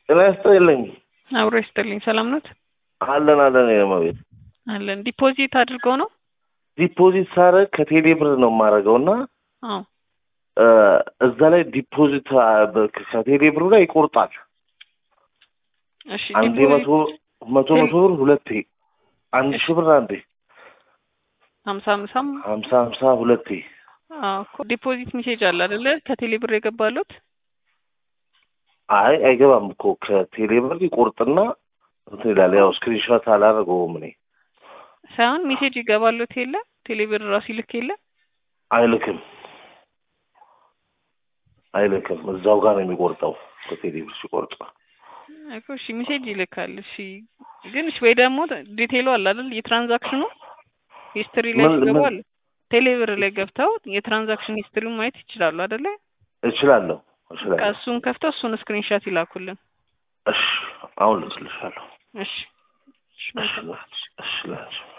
ጤና ይስጥልኝ። አብሮ ይስጥልኝ። ሰላም ኖት? አለን አለን። የመቤት አለን። ዲፖዚት አድርገው ነው? ዲፖዚት ሳረግ ከቴሌ ብር ነው የማደርገው እና አዎ። እዛ ላይ ዲፖዚት ከቴሌ ብሩ ላይ ይቆርጣል። እሺ። አንዴ መቶ መቶ መቶ ብር ሁለቴ፣ አንድ ሺህ ብር አንዴ፣ ሀምሳ ሀምሳም ሀምሳ ሀምሳ ሁለቴ። አዎ እኮ ዲፖዚት ሜሴጅ አለ አይደለ? ከቴሌ ብር የገባሉት አይ አይገባም እኮ ከቴሌ ብር ይቆርጥና እንትን ይላል። ያው ስክሪንሾት አላደረገውም እኔ ሳይሆን ሜሴጅ ይገባሉት የለ ቴሌ ብር ራሱ ይልክ የለ አይልክም አይልክም። እዛው ጋር ነው የሚቆርጠው ከቴሌ ብር ሲቆርጥ እኮ እሺ፣ ሜሴጅ ይልካል። እሺ፣ ግን እሺ፣ ወይ ደግሞ ዲቴይሉ አለ አይደል? የትራንዛክሽኑ ሂስትሪ ላይ ምን- ሲገቡ ምን- አለ ቴሌ ብር ላይ ገብተው የትራንዛክሽን ሂስትሪውን ማየት ይችላሉ አይደለ? እችላለሁ በቃ እችላለሁ። እሱን ከፍተው እሱን ስክሪንሻት ይላኩልን። እሺ አሁን ልስልሻለሁ። እሺ እሺ እሺ እሺ እሺ